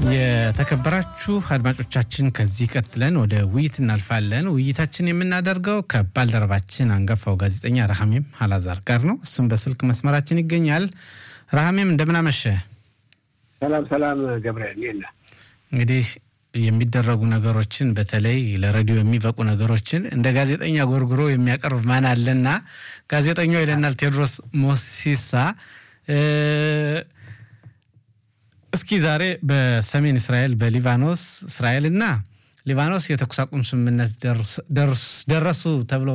የተከበራችሁ አድማጮቻችን ከዚህ ቀጥለን ወደ ውይይት እናልፋለን። ውይይታችን የምናደርገው ከባልደረባችን አንጋፋው ጋዜጠኛ ረሃሜም አላዛር ጋር ነው። እሱም በስልክ መስመራችን ይገኛል። ረሃሜም እንደምናመሸ። ሰላም ሰላም ገብርኤል ይለ እንግዲህ የሚደረጉ ነገሮችን በተለይ ለሬዲዮ የሚበቁ ነገሮችን እንደ ጋዜጠኛ ጎርጉሮ የሚያቀርብ ማን አለና ጋዜጠኛው ይለናል ቴዎድሮስ ሞሲሳ። እስኪ ዛሬ በሰሜን እስራኤል በሊባኖስ እስራኤልና ሊባኖስ የተኩስ አቁም ስምምነት ደረሱ ተብሎ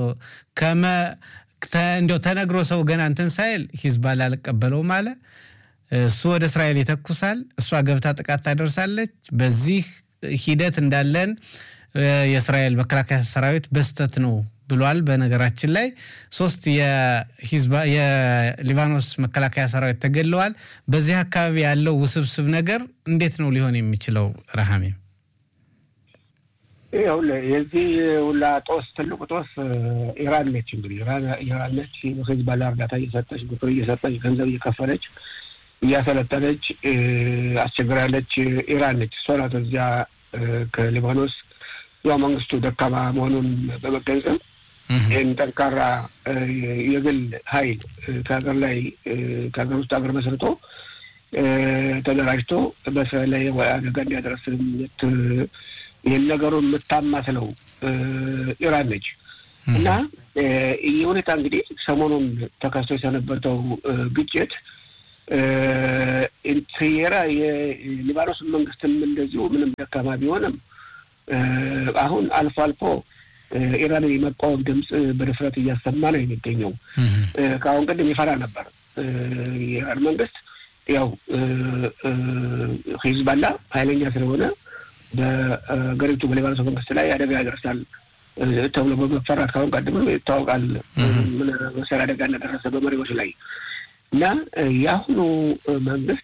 እንዲያው ተነግሮ ሰው ገና እንትን ሳይል ሂዝባላ አልቀበለውም አለ። እሱ ወደ እስራኤል ይተኩሳል፣ እሷ ገብታ ጥቃት ታደርሳለች። በዚህ ሂደት እንዳለን የእስራኤል መከላከያ ሰራዊት በስተት ነው ብሏል። በነገራችን ላይ ሶስት የሊባኖስ መከላከያ ሰራዊት ተገድለዋል። በዚህ አካባቢ ያለው ውስብስብ ነገር እንዴት ነው ሊሆን የሚችለው? ረሃሜ የዚህ ሁላ ጦስ ትልቁ ጦስ ኢራን ነች። እንግዲህ ኢራን ነች ሂዝቦላ እርዳታ እየሰጠች ምክር እየሰጠች ገንዘብ እየከፈለች እያሰለጠነች አስቸግራለች። ኢራን ነች። እሷ ናት እዚያ ከሊባኖስ ያው መንግስቱ ደካማ መሆኑን በመገንዘብ ይህን ጠንካራ የግል ኃይል ከሀገር ላይ ከሀገር ውስጥ ሀገር መስርቶ ተደራጅቶ በእስራኤል ላይ አደጋ እንዲያደርስ ይህን ነገሩን የምታማስለው ኢራን ነች እና ይህ ሁኔታ እንግዲህ ሰሞኑን ተከስቶ የሰነበተው ግጭት የራ የሊባኖስ መንግስትም እንደዚሁ ምንም ደካማ ቢሆንም አሁን አልፎ አልፎ ኢራንን የመቃወም ድምፅ በድፍረት እያሰማ ነው የሚገኘው። ከአሁን ቀደም ይፈራ ነበር የኢራን መንግስት ያው ሂዝባላ ኃይለኛ ስለሆነ በሀገሪቱ በሊባኖስ መንግስት ላይ አደጋ ያደርሳል ተብሎ በመፈራት ከአሁን ቀደም ይታወቃል። ምን መሰል አደጋ እንደደረሰ በመሪዎች ላይ እና የአሁኑ መንግስት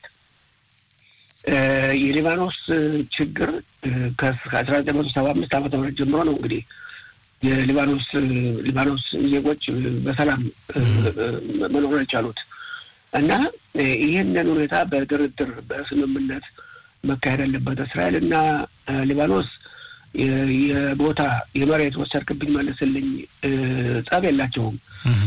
የሊባኖስ ችግር ከአስራ ዘጠኝ መቶ ሰባ አምስት ዓመተ ምህረት ጀምሮ ነው እንግዲህ የሊባኖስ ሊባኖስ ዜጎች በሰላም መኖር የቻሉት እና ይህንን ሁኔታ በድርድር በስምምነት መካሄድ አለበት። እስራኤል እና ሊባኖስ የቦታ የመሬት ወሰድክብኝ መልስልኝ ጸብ የላቸውም።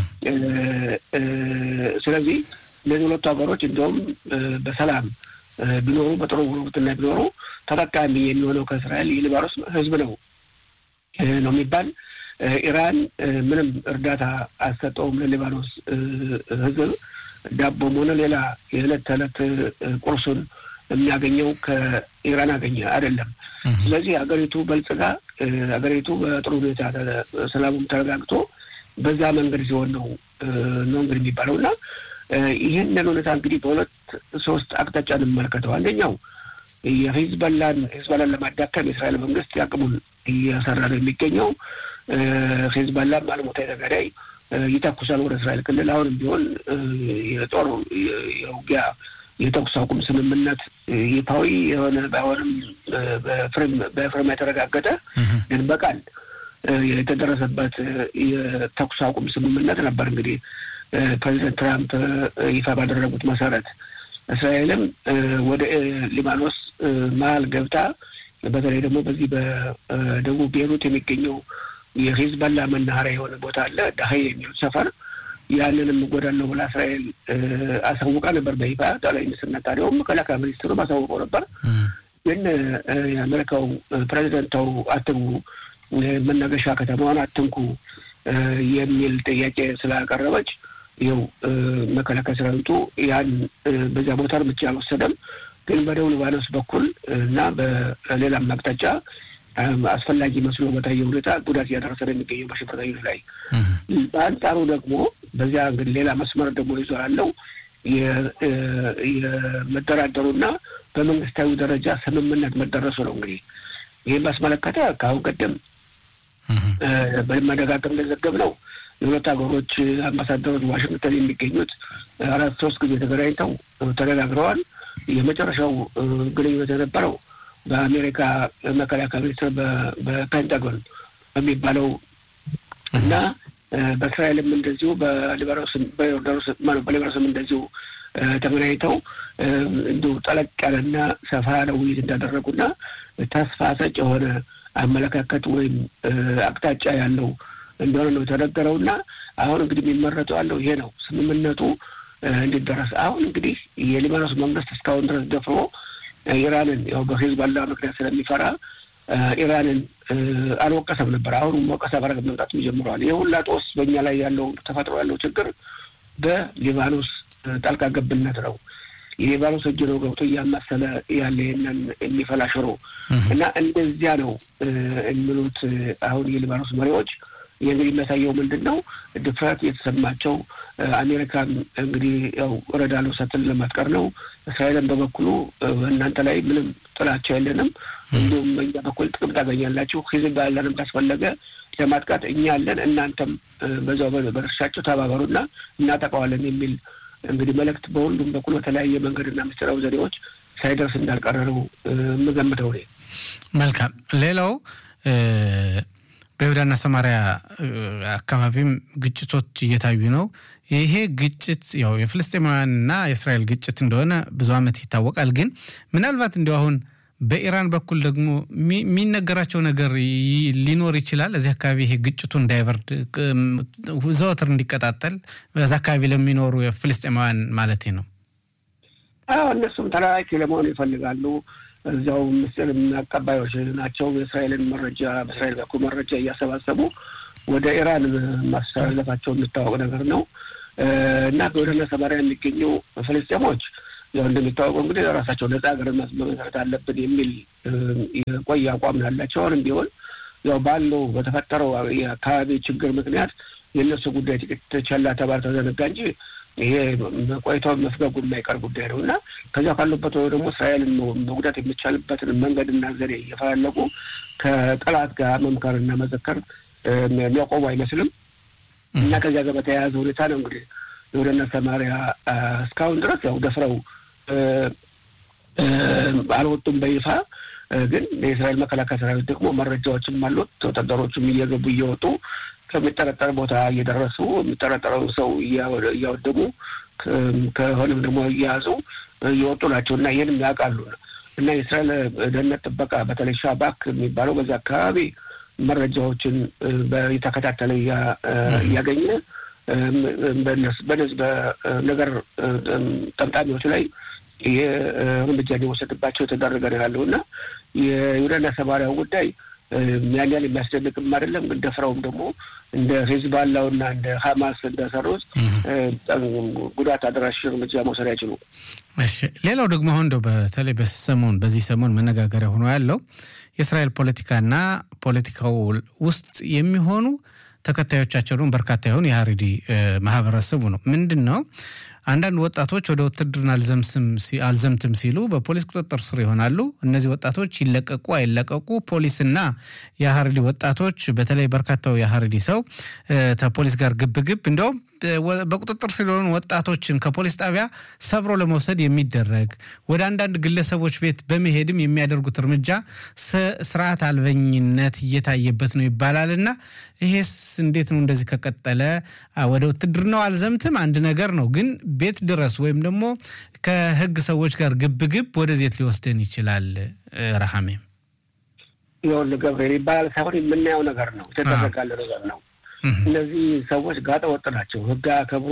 ስለዚህ እነዚህ ሁለቱ ሀገሮች እንዲሁም በሰላም ቢኖሩ በጥሩ ጉርብትና ቢኖሩ ተጠቃሚ የሚሆነው ከእስራኤል የሊባኖስ ሕዝብ ነው ነው የሚባል ኢራን ምንም እርዳታ አልሰጠውም ለሊባኖስ ሕዝብ ዳቦም ሆነ ሌላ የዕለት ተዕለት ቁርሱን የሚያገኘው ከኢራን አገኘ አይደለም። ስለዚህ ሀገሪቱ በልጽጋ ሀገሪቱ በጥሩ ሁኔታ ሰላሙም ተረጋግቶ በዛ መንገድ ሲሆን ነው ነው እንግዲህ የሚባለው እና ይህንን ሁኔታ እንግዲህ በሁለት ሶስት አቅጣጫ እንመለከተው። አንደኛው የሂዝበላን ሂዝበላን ለማዳከም የእስራኤል መንግስት ያቅሙን እየሰራ ነው የሚገኘው። ሂዝበላ አልሞታ የተገዳይ ይተኩሳል ወደ እስራኤል ክልል አሁንም ቢሆን የጦር የውጊያ የተኩስ አቁም ስምምነት ይፋዊ የሆነ ባይሆንም በፍርም የተረጋገጠ ግን በቃል የተደረሰበት የተኩስ አቁም ስምምነት ነበር። እንግዲህ ፕሬዚደንት ትራምፕ ይፋ ባደረጉት መሰረት እስራኤልም ወደ ሊባኖስ መሀል ገብታ በተለይ ደግሞ በዚህ በደቡብ ቤሩት የሚገኘው የሂዝበላ መናኸሪያ የሆነ ቦታ አለ ዳሀይ የሚሉት ሰፈር ያንንም እጎዳለሁ ብላ እስራኤል አሳውቃ ነበር በይፋ ጠቅላይ ሚኒስትር ነታንያሁም መከላከያ ሚኒስትሩ አሳውቀው ነበር። ግን የአሜሪካው ፕሬዚደንት ተው አትግቡ፣ መናገሻ ከተማዋን አትንኩ የሚል ጥያቄ ስላቀረበች ይኸው መከላከያ ሰራዊቱ ያን በዚያ ቦታ እርምጃ አልወሰደም። ግን በደቡብ ሊባኖስ በኩል እና በሌላም አቅጣጫ አስፈላጊ መስሎ በታየ ሁኔታ ጉዳት እያደረሰ ነው የሚገኘው በሽብርተኞች ላይ። በአንጻሩ ደግሞ በዚያ እንግዲህ ሌላ መስመር ደግሞ ይዞ ያለው የመደራደሩና በመንግስታዊ ደረጃ ስምምነት መደረሱ ነው። እንግዲህ ይህን ባስመለከተ ከአሁን ቀደም በመደጋገም እንደዘገብ ነው የሁለት ሀገሮች አምባሳደሮች ዋሽንግተን የሚገኙት አራት ሶስት ጊዜ ተገናኝተው ተነጋግረዋል። የመጨረሻው ግንኙነት የነበረው በአሜሪካ መከላከያ ሚኒስትር በፔንታጎን በሚባለው እና በእስራኤልም እንደዚሁ በሊባኖስም በሊባኖስም እንደዚሁ ተገናኝተው እንዲሁ ጠለቅ ያለና ሰፋ ያለ ውይይት እንዳደረጉና ተስፋ ሰጭ የሆነ አመለካከት ወይም አቅጣጫ ያለው እንደሆነ ነው የተነገረውና አሁን እንግዲህ የሚመረጡ ያለው ይሄ ነው ስምምነቱ እንዲደረስ። አሁን እንግዲህ የሊባኖስ መንግስት እስካሁን ድረስ ደፍሮ ኢራንን ያው በሂዝቦላ ምክንያት ስለሚፈራ ኢራንን አልወቀሰም ነበር። አሁን ወቀሳ በረከት መምጣት ጀምረዋል። ይህ ሁላ ጦስ በእኛ ላይ ያለው ተፈጥሮ ያለው ችግር በሊባኖስ ጣልቃ ገብነት ነው። የሊባኖስ እጅ ነው ገብቶ እያማሰለ ያለ ይህንን የሚፈላ ሽሮ እና እንደዚያ ነው የሚሉት አሁን የሊባኖስ መሪዎች። ይህ እንግዲህ የሚያሳየው ምንድን ነው? ድፍረት የተሰማቸው አሜሪካን እንግዲህ ያው እረዳለሁ ስትል ለማጥቀር ነው። እስራኤልን በበኩሉ በእናንተ ላይ ምንም ጥላቻ የለንም፣ እንዲሁም በእኛ በኩል ጥቅም ታገኛላችሁ፣ ሂዝቦላንም ካስፈለገ ለማጥቃት እኛ አለን፣ እናንተም በዛው በድርሻቸው ተባበሩና እናጠቃዋለን የሚል እንግዲህ መልእክት በሁሉም በኩል በተለያየ መንገድና ምስጢራዊ ዘዴዎች ሳይደርስ እንዳልቀረ ነው የምገምተው። መልካም። ሌላው በይሁዳና ሰማሪያ አካባቢም ግጭቶች እየታዩ ነው። ይሄ ግጭት ያው የፍልስጤማውያንና የእስራኤል ግጭት እንደሆነ ብዙ ዓመት ይታወቃል። ግን ምናልባት እንዲሁ አሁን በኢራን በኩል ደግሞ የሚነገራቸው ነገር ሊኖር ይችላል። እዚህ አካባቢ ይሄ ግጭቱ እንዳይበርድ ዘወትር እንዲቀጣጠል በዛ አካባቢ ለሚኖሩ የፍልስጤማውያን ማለት ነው። አዎ እነሱም ተላላኪ ለመሆን ይፈልጋሉ። እዚያው ምስል አቀባዮች ናቸው። የእስራኤልን መረጃ በእስራኤል በኩል መረጃ እያሰባሰቡ ወደ ኢራን ማስተላለፋቸው የሚታወቅ ነገር ነው እና በወደነ ሰማሪያ የሚገኙ ፍልስጤሞች ያው እንደሚታወቀው እንግዲህ ራሳቸው ነጻ ሀገር መመስረት አለብን የሚል የቆየ አቋም ያላቸው አሁንም ቢሆን ያው ባለው በተፈጠረው የአካባቢ ችግር ምክንያት የእነሱ ጉዳይ ጥቂት ቸላ ተባል ተዘነጋ እንጂ ይሄ ቆይታው መፍገጉ የማይቀር ጉዳይ ነው እና ከዚያ ካሉበት ወይ ደግሞ እስራኤልን መጉዳት የሚቻልበትን መንገድና ዘዴ እየፈላለጉ ከጠላት ጋር መምከርና መዘከር የሚያቆሙ አይመስልም እና ከዚያ ጋር በተያያዘ ሁኔታ ነው እንግዲህ የወደነ ሰማሪያ እስካሁን ድረስ ያው ደፍረው አልወጡም በይፋ ግን የእስራኤል መከላከያ ሰራዊት ደግሞ መረጃዎችም አሉት። ወታደሮቹም እየገቡ እየወጡ ከሚጠረጠር ቦታ እየደረሱ የሚጠረጠረው ሰው እያወደሙ ከሆነም ደግሞ እየያዙ እየወጡ ናቸው እና ይህንም ያውቃሉ እና የእስራኤል ደህንነት ጥበቃ በተለይ ሻባክ የሚባለው በዛ አካባቢ መረጃዎችን የተከታተለ እያገኘ በነዚህ በነገር ጠምጣሚዎች ላይ ይሄ እርምጃ እንዲወሰድባቸው የተደረገ ነው ያለው እና የይሁዳና ሰማሪያው ጉዳይ ያን ያህል የሚያስደንቅም አይደለም። ግን ደፍረውም ደግሞ እንደ ሂዝባላውና እንደ ሀማስ እንደሰሩት ጉዳት አድራሽ እርምጃ መውሰድ አይችሉም። እሺ፣ ሌላው ደግሞ አሁን እንደው በተለይ በሰሞን በዚህ ሰሞን መነጋገሪያ ሆኖ ያለው የእስራኤል ፖለቲካና ፖለቲካው ውስጥ የሚሆኑ ተከታዮቻቸው ደግሞ በርካታ የሆኑ የሀሪዲ ማህበረሰቡ ነው። ምንድን ነው አንዳንድ ወጣቶች ወደ ውትድርና አልዘምትም ሲሉ በፖሊስ ቁጥጥር ስር ይሆናሉ። እነዚህ ወጣቶች ይለቀቁ አይለቀቁ ፖሊስና የሀሪዲ ወጣቶች በተለይ በርካታው የሀሪዲ ሰው ከፖሊስ ጋር ግብግብ እንዲያውም በቁጥጥር ስር የሆኑ ወጣቶችን ከፖሊስ ጣቢያ ሰብሮ ለመውሰድ የሚደረግ ወደ አንዳንድ ግለሰቦች ቤት በመሄድም የሚያደርጉት እርምጃ ስርዓት አልበኝነት እየታየበት ነው ይባላል እና ይሄስ እንዴት ነው? እንደዚህ ከቀጠለ ወደ ውትድርናው አልዘምትም አንድ ነገር ነው፣ ግን ቤት ድረስ ወይም ደግሞ ከህግ ሰዎች ጋር ግብግብ ወደዜት ሊወስደን ይችላል። ረሃሜም ይኸውልህ ገብርኤል ይባላል ሳይሆን የምናየው ነገር ነው፣ የተደረጋለ ነገር ነው። እነዚህ ሰዎች ጋጠ ወጥ ናቸው። ህግ አከብሩ፣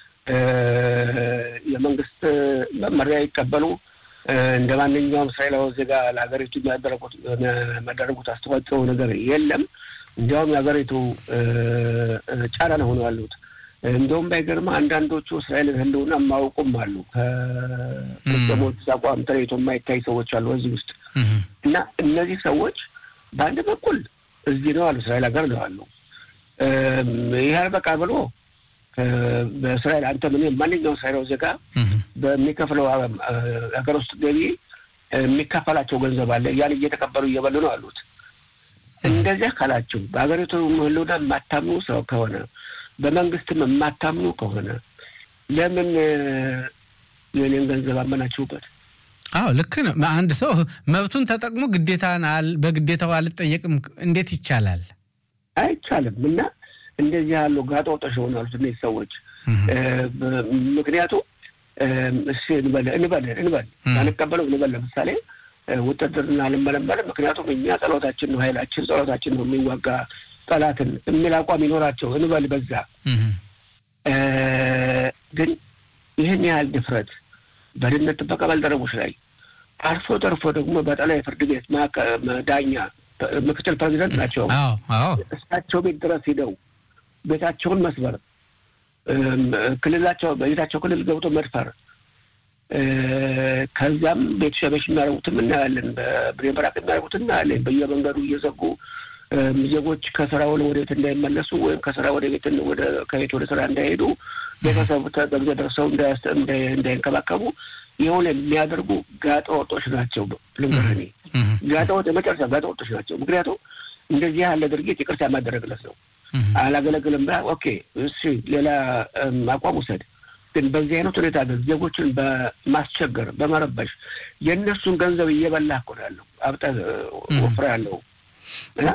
የመንግስት መመሪያ ይቀበሉ። እንደ ማንኛውም እስራኤላዊ ዜጋ ለሀገሪቱ የሚያደረጉት አስተዋጽኦ ነገር የለም። እንዲያውም የሀገሪቱ ጫና ነው ሆነው ያሉት። እንዲሁም ባይገርም አንዳንዶቹ እስራኤልን ህልውና የማያውቁም አሉ። ከፍልስጤሞች አቋም ተለይቶ የማይታይ ሰዎች አሉ እዚህ ውስጥ እና እነዚህ ሰዎች በአንድ በኩል እዚህ ነው አሉ፣ እስራኤል ሀገር ነው አሉ። ይህ አልበቃ ብሎ በእስራኤል አንተ ምን ማንኛውም እስራኤላዊ ዜጋ በሚከፍለው ሀገር ውስጥ ገቢ የሚከፈላቸው ገንዘብ አለ። ያን እየተቀበሉ እየበሉ ነው አሉት። እንደዚያ ካላችሁ በሀገሪቱ ህልውና የማታምኑ ሰው ከሆነ በመንግስትም የማታምኑ ከሆነ ለምን የኔን ገንዘብ አመናችሁበት? አዎ ልክ ነው። አንድ ሰው መብቱን ተጠቅሞ ግዴታን በግዴታው አልጠየቅም እንዴት ይቻላል? አይቻልም። እና እንደዚህ ያሉ ጋጠ ወጦች ይሆናሉት እነዚህ ሰዎች። ምክንያቱም እሺ እንበል እንበል እንበል አንቀበለው እንበል ለምሳሌ ውትድርና ልመለመል ምክንያቱም እኛ ጸሎታችን ነው ኃይላችን ጸሎታችን ነው የሚዋጋ ጠላትን የሚል አቋም ይኖራቸው እንበል በዛ ግን ይህን ያህል ድፍረት በደህንነት ጥበቃ ባልደረቦች ላይ አልፎ ተርፎ ደግሞ በጠቅላይ ፍርድ ቤት ዳኛ ምክትል ፕሬዚደንት ናቸው። እሳቸው ቤት ድረስ ሂደው ቤታቸውን መስበር፣ ክልላቸው በቤታቸው ክልል ገብቶ መድፈር፣ ከዚያም ቤት ሸበሽ የሚያደርጉትም እናያለን። በብሬን በራቅ የሚያደርጉት እናያለን። በየመንገዱ እየዘጉ ዜጎች ከስራ ወደ ቤት እንዳይመለሱ ወይም ከስራ ወደ ቤት ከቤት ወደ ስራ እንዳይሄዱ ቤተሰቡ ተገብዘ ደርሰው እንዳይንከባከቡ የሆነ የሚያደርጉ ጋጠ ወጦች ናቸው። ልንገርህ ጋጠ ወጥ የመጨረሻ ጋጠ ወጦች ናቸው። ምክንያቱም እንደዚህ ያለ ድርጊት ይቅርታ የማደረግለት ነው። አላገለግልም ብላ ኦኬ፣ እሺ ሌላ አቋም ውሰድ። ግን በዚህ አይነት ሁኔታ ግን ዜጎችን በማስቸገር በመረበሽ የእነሱን ገንዘብ እየበላ እኮ ነው ያለው አብጠህ ወፍራ ያለው እና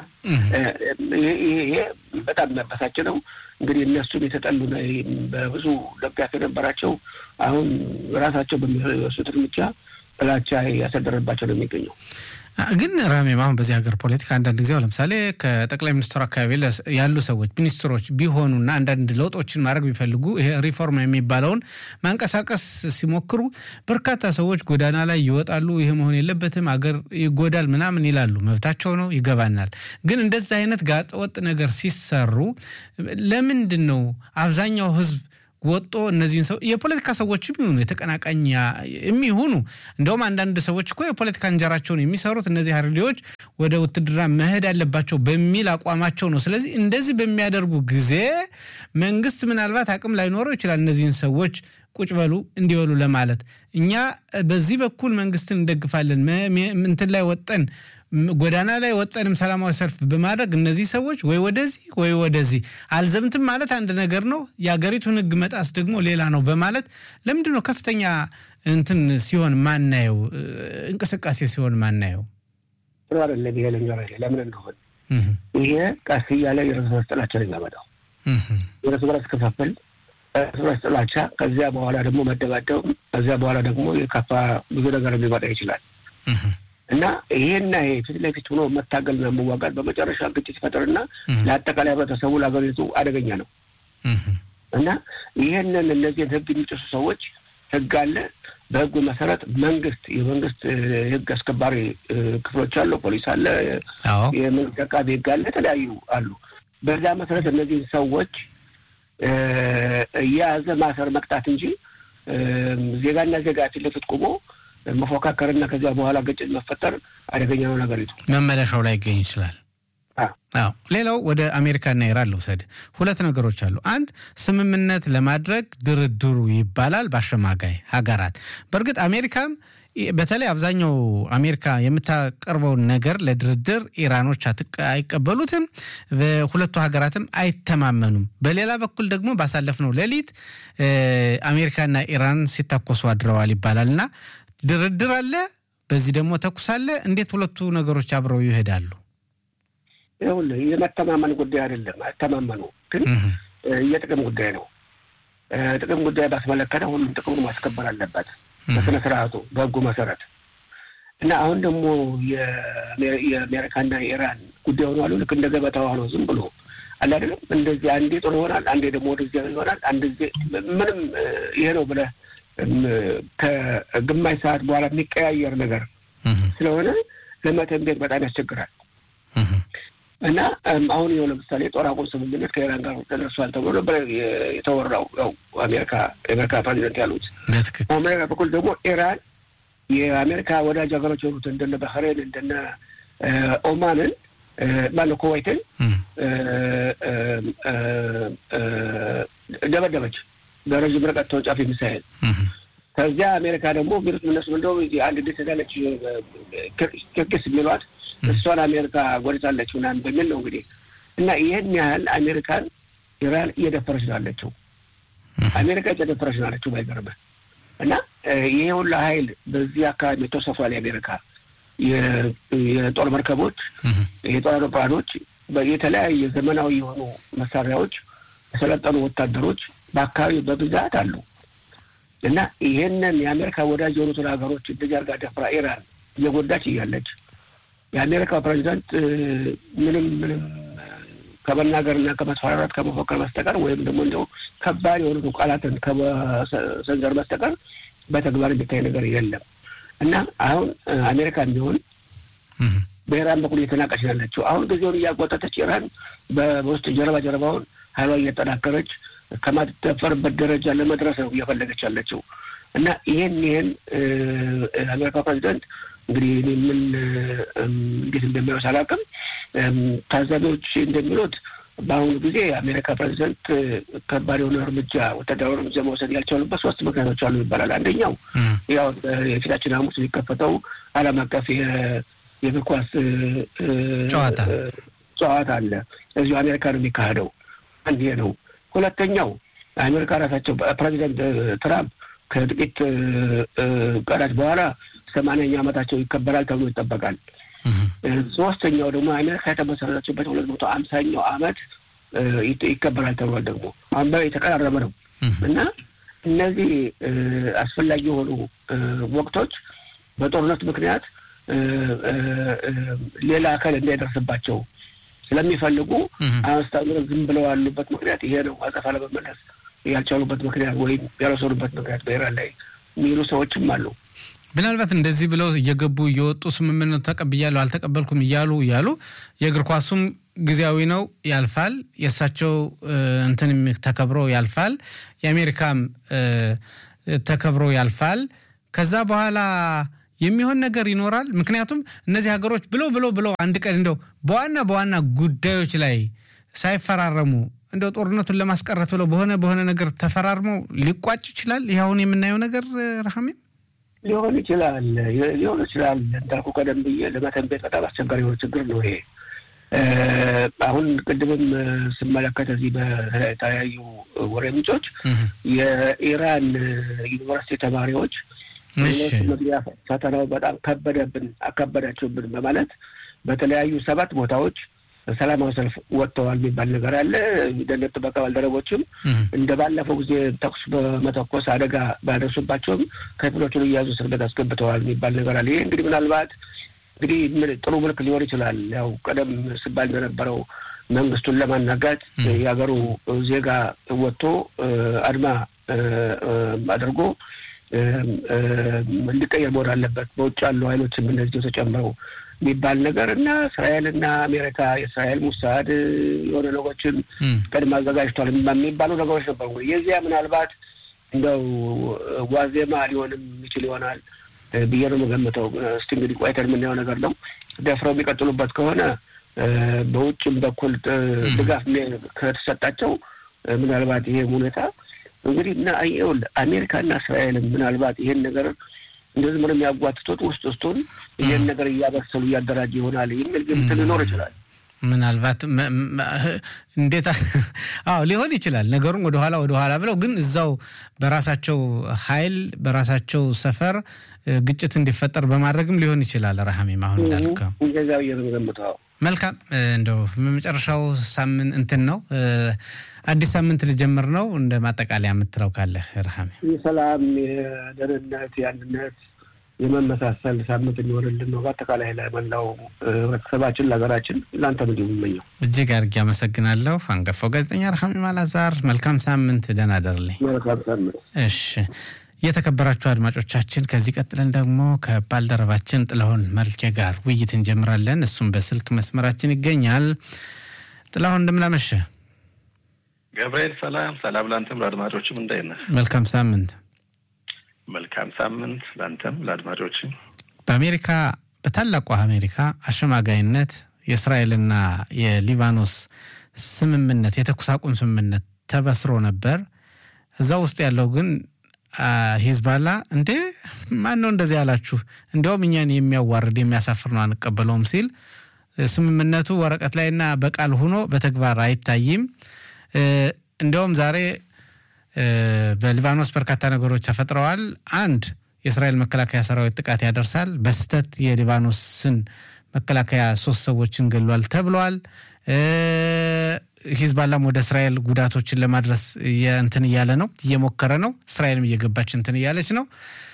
ይሄ በጣም የሚያበሳጭ ነው። እንግዲህ እነሱን የተጠሉ በብዙ ደጋፊ የነበራቸው አሁን ራሳቸው በሚወስዱት እርምጃ ጥላቻ ያሳደረባቸው ነው የሚገኘው። ግን ራሜም አሁን በዚህ ሀገር ፖለቲካ አንዳንድ ጊዜ ለምሳሌ ከጠቅላይ ሚኒስትሩ አካባቢ ያሉ ሰዎች ሚኒስትሮች ቢሆኑና አንዳንድ ለውጦችን ማድረግ ቢፈልጉ ይሄ ሪፎርም የሚባለውን ማንቀሳቀስ ሲሞክሩ በርካታ ሰዎች ጎዳና ላይ ይወጣሉ። ይሄ መሆን የለበትም አገር ይጎዳል ምናምን ይላሉ። መብታቸው ነው፣ ይገባናል። ግን እንደዚህ አይነት ጋጠወጥ ነገር ሲሰሩ ለምንድን ነው አብዛኛው ህዝብ ወጦ እነዚህን ሰው የፖለቲካ ሰዎችም ይሁኑ የተቀናቃኝ የሚሆኑ እንደውም አንዳንድ ሰዎች እኮ የፖለቲካ እንጀራቸውን የሚሰሩት እነዚህ ሀርዲዎች ወደ ውትድርና መሄድ አለባቸው በሚል አቋማቸው ነው። ስለዚህ እንደዚህ በሚያደርጉ ጊዜ መንግስት ምናልባት አቅም ላይኖረው ይችላል እነዚህን ሰዎች ቁጭ በሉ እንዲበሉ ለማለት። እኛ በዚህ በኩል መንግስትን እንደግፋለን እንትን ላይ ወጠን ጎዳና ላይ ወጠንም ሰላማዊ ሰልፍ በማድረግ እነዚህ ሰዎች ወይ ወደዚህ ወይ ወደዚህ አልዘምትም ማለት አንድ ነገር ነው። የሀገሪቱን ሕግ መጣስ ደግሞ ሌላ ነው በማለት ለምንድን ነው ከፍተኛ እንትን ሲሆን ማናየው እንቅስቃሴ ሲሆን ማናየው? ጥሩ አይደለም። ይሄ ልንገር ለምን እንደሆን ይሄ ቀስ እያለ የእርስ በርስ ጥላቻ ነው የሚያመጣው። የእርስ በርስ ክፍፍል፣ እርስ በርስ ጥላቻ፣ ከዚያ በኋላ ደግሞ መደባደብ፣ ከዚያ በኋላ ደግሞ የከፋ ብዙ ነገር ሊመጣ ይችላል። እና ይሄና ይሄ ፊት ለፊት ሆኖ መታገልና መዋጋት በመጨረሻ ግጭት ይፈጥርና ለአጠቃላይ ህብረተሰቡ ለሀገሪቱ አደገኛ ነው። እና ይህንን እነዚህን ህግ የሚጥሱ ሰዎች ህግ አለ። በህጉ መሰረት መንግስት የመንግስት ህግ አስከባሪ ክፍሎች አሉ፣ ፖሊስ አለ፣ የመንግስት አቃቢ ህግ አለ፣ የተለያዩ አሉ። በዛ መሰረት እነዚህን ሰዎች እየያዘ ማሰር መቅጣት እንጂ ዜጋና ዜጋ ፊት ለፊት ቆሞ መፎካከርና ከዚያ በኋላ ግጭት መፈጠር አደገኛ ነው። ነገሪቱ መመለሻው ላይ ይገኝ ይችላል። አዎ ሌላው ወደ አሜሪካና ኢራን ልውሰድ። ሁለት ነገሮች አሉ። አንድ ስምምነት ለማድረግ ድርድሩ ይባላል በአሸማጋይ ሀገራት። በእርግጥ አሜሪካም በተለይ አብዛኛው አሜሪካ የምታቀርበውን ነገር ለድርድር ኢራኖች አይቀበሉትም፣ በሁለቱ ሀገራትም አይተማመኑም። በሌላ በኩል ደግሞ ባሳለፍነው ሌሊት አሜሪካና ኢራን ሲታኮሱ አድረዋል ይባላል እና ድርድር አለ፣ በዚህ ደግሞ ተኩስ አለ። እንዴት ሁለቱ ነገሮች አብረው ይሄዳሉ? ይኸውልህ የመተማመን ጉዳይ አይደለም። አይተማመኑ ግን የጥቅም ጉዳይ ነው። ጥቅም ጉዳይ ባስመለከተ ሁሉም ጥቅሙን ማስከበር አለበት በስነ ስርዓቱ በህጉ መሰረት እና አሁን ደግሞ የአሜሪካና የኢራን ጉዳይ ሆኗሉ። ልክ እንደ ገበታ ሆኖ ዝም ብሎ አለ አይደለም። እንደዚህ አንዴ ጥሩ ይሆናል፣ አንዴ ደግሞ ወደዚያ ይሆናል። አንድ ጊዜ ምንም ይሄ ነው ብለህ ከግማሽ ሰዓት በኋላ የሚቀያየር ነገር ስለሆነ ለመተንቤት በጣም ያስቸግራል። እና አሁን ይኸው ለምሳሌ ጦር አቁም ስምምነት ከኢራን ጋር ተደርሷል ተብሎ ነበር የተወራው። ያው አሜሪካ የአሜሪካ ፕሬዚደንት ያሉት በአሜሪካ በኩል ደግሞ ኢራን የአሜሪካ ወዳጅ ሀገሮች የሆኑት እንደነ ባህሬን እንደነ ኦማንን ማነው ኩዌይትን ደበደበች በረዥም ርቀት ተወንጫፊ ሚሳይል። ከዚያ አሜሪካ ደግሞ ሚሉት እነሱ እንደው አንድ ደስ ያለች ክርክስ የሚሏት እሷን አሜሪካ ጎድታለች ምናምን በሚል ነው እንግዲህ እና ይህን ያህል አሜሪካን ኢራን እየደፈረች ነው ያለችው። አሜሪካ እየደፈረች ነው ያለችው ባይገርምህ። እና ይሄ ሁላ ሀይል በዚህ አካባቢ ተሰፏል። የአሜሪካ የጦር መርከቦች፣ የጦር አውሮፕላኖች፣ የተለያየ ዘመናዊ የሆኑ መሳሪያዎች፣ የሰለጠኑ ወታደሮች በአካባቢ በብዛት አሉ። እና ይሄንን የአሜሪካ ወዳጅ የሆኑትን ሀገሮች እንደዚህ አድርጋ ደፍራ ኢራን እየጎዳች እያለች የአሜሪካ ፕሬዚዳንት ምንም ምንም ከመናገርና ከመስፈራራት ከመፎከር በስተቀር ወይም ደግሞ እንዲያው ከባድ የሆኑ ቃላትን ከመሰንዘር በስተቀር በተግባር የሚታይ ነገር የለም እና አሁን አሜሪካ ቢሆን በኢራን በኩል እየተናቀች ያለችው አሁን ጊዜውን እያጓጠተች ኢራን በውስጥ ጀርባ ጀርባውን ኃይሏ እያጠናከረች ከማትደፈርበት ደረጃ ለመድረስ ነው እየፈለገች ያለችው እና ይህን ይህን አሜሪካ ፕሬዚደንት እንግዲህ ምን እንዴት እንደሚያወስ አላውቅም። ታዛቢዎች እንደሚሉት በአሁኑ ጊዜ የአሜሪካ ፕሬዚደንት ከባድ የሆነ እርምጃ ወታደራዊ እርምጃ መውሰድ ያልቻሉበት ሶስት ምክንያቶች አሉ ይባላል። አንደኛው ያው የፊታችን ሐሙስ የሚከፈተው ዓለም አቀፍ የእግር ኳስ ጨዋታ ጨዋታ አለ እዚሁ አሜሪካ ነው የሚካሄደው። አንድ ይሄ ነው። ሁለተኛው አሜሪካ ራሳቸው ፕሬዚደንት ትራምፕ ከጥቂት ቀናት በኋላ ሰማንያኛ ዓመታቸው ይከበራል ተብሎ ይጠበቃል። ሶስተኛው ደግሞ አሜሪካ የተመሰረተችበት ሁለት መቶ አምሳኛው ዓመት ይከበራል ተብሏል። ደግሞ አሁን የተቀራረበ ነው እና እነዚህ አስፈላጊ የሆኑ ወቅቶች በጦርነት ምክንያት ሌላ አካል እንዳይደርስባቸው ስለሚፈልጉ አስታምረ ዝም ብለው ያሉበት ምክንያት ይሄ ነው። አጸፋ ለመመለስ ያልቻሉበት ምክንያት ወይም ያልወሰዱበት ምክንያት በኢራን ላይ የሚሉ ሰዎችም አሉ። ምናልባት እንደዚህ ብለው እየገቡ እየወጡ ስምምነቱ ተቀብያለሁ አልተቀበልኩም እያሉ እያሉ የእግር ኳሱም ጊዜያዊ ነው ያልፋል። የእሳቸው እንትን ተከብሮ ያልፋል። የአሜሪካም ተከብሮ ያልፋል። ከዛ በኋላ የሚሆን ነገር ይኖራል። ምክንያቱም እነዚህ ሀገሮች ብለው ብለው ብለው አንድ ቀን እንደው በዋና በዋና ጉዳዮች ላይ ሳይፈራረሙ እንደው ጦርነቱን ለማስቀረት ብለው በሆነ በሆነ ነገር ተፈራርመው ሊቋጭ ይችላል። ይህ አሁን የምናየው ነገር ረሃሜ ሊሆን ይችላል ሊሆን ይችላል። እንዳልኩ ቀደም ብዬ ለመተንቤት በጣም አስቸጋሪ የሆነ ችግር ነው ይሄ። አሁን ቅድምም ስመለከት እዚህ በተለያዩ ወሬ ምንጮች የኢራን ዩኒቨርሲቲ ተማሪዎች መግቢያ ፈተናው በጣም ከበደብን አከበዳችሁብን በማለት በተለያዩ ሰባት ቦታዎች ሰላማዊ ሰልፍ ወጥተዋል የሚባል ነገር አለ። ደህንነት ጥበቃ ባልደረቦችም እንደ ባለፈው ጊዜ ተኩስ በመተኮስ አደጋ ባያደርሱባቸውም ከፊሎቹን እያዙ እስር ቤት አስገብተዋል የሚባል ነገር አለ። ይህ እንግዲህ ምናልባት እንግዲህ ጥሩ ምልክ ሊሆን ይችላል። ያው ቀደም ሲባል እንደነበረው መንግስቱን ለማናጋት የሀገሩ ዜጋ ወጥቶ አድማ አድርጎ እንዲቀየር መሆን አለበት። በውጭ ያሉ ኃይሎችም እነዚህ ተጨምረው የሚባል ነገር እና እስራኤልና አሜሪካ የእስራኤል ሙሳድ የሆነ ነገሮችን ቀድሞ አዘጋጅቷል የሚባሉ ነገሮች ነበሩ። የዚያ ምናልባት እንደው ዋዜማ ሊሆንም ይችል ይሆናል ብዬ ነው የምገምተው። እስቲ እንግዲህ ቆይተን የምናየው ነገር ነው። ደፍረው የሚቀጥሉበት ከሆነ በውጭም በኩል ድጋፍ ከተሰጣቸው ምናልባት ይሄ ሁኔታ እንግዲህ እና አሜሪካና እስራኤልም ምናልባት ይሄን ነገር እንደዚህ ምንም የሚያጓትቱት ውስጥ ውስጡን ይህን ነገር እያበሰሉ እያደራጀ ይሆናል የሚል ግምት ሊኖር ይችላል። ምናልባት እንዴት አዎ ሊሆን ይችላል። ነገሩን ወደኋላ ወደኋላ ብለው ግን እዛው በራሳቸው ኃይል በራሳቸው ሰፈር ግጭት እንዲፈጠር በማድረግም ሊሆን ይችላል። ረሃሜም አሁን እንዳልከው እንደዛ ብዬ ነው የምገምተው። መልካም እንደው መጨረሻው ሳምንት እንትን ነው አዲስ ሳምንት ልጀምር ነው። እንደ ማጠቃለያ የምትለው ካለ ረሃሜ? የሰላም የደህንነት፣ የአንድነት፣ የመመሳሰል ሳምንት እንዲሆንልን ነው በአጠቃላይ ለመላው ህብረተሰባችን፣ ለሀገራችን፣ ለአንተ ምንዲ የምመኘው። እጅግ አድርጌ አመሰግናለሁ። አንጋፋው ጋዜጠኛ ረሃሜም አላዛር መልካም ሳምንት፣ ደህና ደርልኝ። መልካም ሳምንት። እሺ የተከበራችሁ አድማጮቻችን ከዚህ ቀጥለን ደግሞ ከባልደረባችን ጥላሁን መልኬ ጋር ውይይት እንጀምራለን። እሱም በስልክ መስመራችን ይገኛል። ጥላሁን እንደምናመሸ ገብርኤል ሰላም ሰላም፣ ለአንተም ለአድማጮችም እንዳይነ መልካም ሳምንት። መልካም ሳምንት ለአንተም ለአድማጮችም። በአሜሪካ በታላቋ አሜሪካ አሸማጋይነት የእስራኤልና የሊባኖስ ስምምነት የተኩስ አቁም ስምምነት ተበስሮ ነበር። እዛ ውስጥ ያለው ግን ሂዝባላ እንዴ ማን ነው እንደዚህ ያላችሁ? እንዲያውም እኛን የሚያዋርድ የሚያሳፍር ነው አንቀበለውም ሲል ስምምነቱ ወረቀት ላይና በቃል ሆኖ በተግባር አይታይም። እንዲያውም ዛሬ በሊባኖስ በርካታ ነገሮች ተፈጥረዋል። አንድ የእስራኤል መከላከያ ሰራዊት ጥቃት ያደርሳል። በስህተት የሊባኖስን መከላከያ ሶስት ሰዎችን ገሏል ተብሏል። ሂዝባላም ወደ እስራኤል ጉዳቶችን ለማድረስ እንትን እያለ ነው፣ እየሞከረ ነው። እስራኤልም እየገባች እንትን እያለች ነው።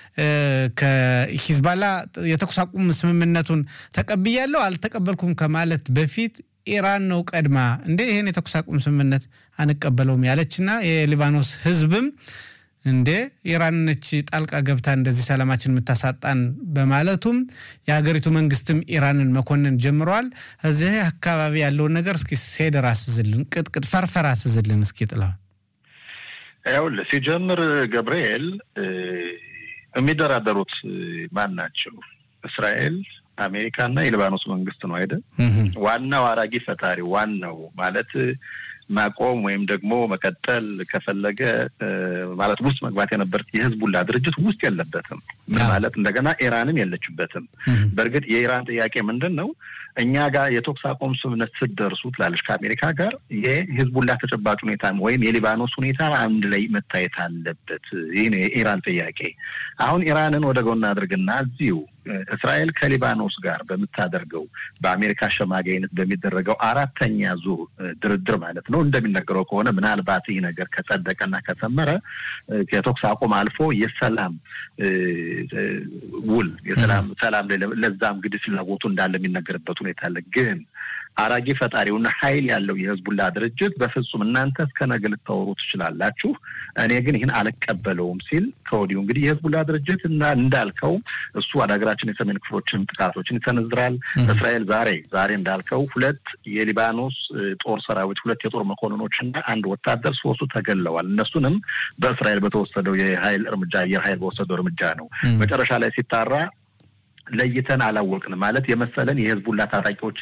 ከሂዝባላ የተኩስ አቁም ስምምነቱን ተቀብያለሁ አልተቀበልኩም ከማለት በፊት ኢራን ነው ቀድማ እንደ ይህን የተኩስ አቁም ስምምነት አንቀበለውም ያለችና የሊባኖስ ህዝብም እንዴ ኢራን ነች ጣልቃ ገብታ እንደዚህ ሰላማችን የምታሳጣን በማለቱም የሀገሪቱ መንግስትም ኢራንን መኮንን ጀምረዋል። እዚህ አካባቢ ያለውን ነገር እስኪ ሴደር አስዝልን፣ ቅጥቅጥ ፈርፈር አስዝልን እስኪ ጥላው። ይኸውልህ ሲጀምር ገብርኤል የሚደራደሩት ማን ናቸው? እስራኤል አሜሪካና የሊባኖስ መንግስት ነው አይደል? ዋናው አራጊ ፈጣሪ ዋናው ማለት ማቆም ወይም ደግሞ መቀጠል ከፈለገ ማለት ውስጥ መግባት የነበር የህዝቡላ ድርጅት ውስጥ የለበትም። ምን ማለት እንደገና ኢራንም የለችበትም። በእርግጥ የኢራን ጥያቄ ምንድን ነው? እኛ ጋር የተኩስ አቁም ስምምነት ስትደርሱ ትላለች ከአሜሪካ ጋር የህዝቡላ ተጨባጭ ሁኔታ ወይም የሊባኖስ ሁኔታ አንድ ላይ መታየት አለበት። ይህ ነው የኢራን ጥያቄ። አሁን ኢራንን ወደ ጎን አድርግና እዚሁ እስራኤል ከሊባኖስ ጋር በምታደርገው በአሜሪካ አሸማጋይነት በሚደረገው አራተኛ ዙር ድርድር ማለት ነው እንደሚነገረው ከሆነ ምናልባት ይህ ነገር ከጸደቀና ከሰመረ የተኩስ አቁም አልፎ የሰላም ውል የሰላም ሰላም ለዛም እንግዲህ ፍላጎቱ እንዳለ የሚነገርበት ሁኔታ አለ ግን አራጊ ፈጣሪውና ኃይል ያለው የህዝቡላ ድርጅት በፍጹም እናንተ እስከ ነገ ልታወሩ ትችላላችሁ፣ እኔ ግን ይህን አልቀበለውም ሲል ከወዲሁ እንግዲህ የህዝቡላ ድርጅት እና እንዳልከው እሱ ወደ ሀገራችን የሰሜን ክፍሎችን ጥቃቶችን ይሰነዝራል። እስራኤል ዛሬ ዛሬ እንዳልከው ሁለት የሊባኖስ ጦር ሰራዊት ሁለት የጦር መኮንኖች እና አንድ ወታደር ሶስቱ ተገለዋል። እነሱንም በእስራኤል በተወሰደው የኃይል እርምጃ አየር ኃይል በወሰደው እርምጃ ነው። መጨረሻ ላይ ሲጣራ ለይተን አላወቅንም ማለት የመሰለን የህዝቡላ ታጣቂዎች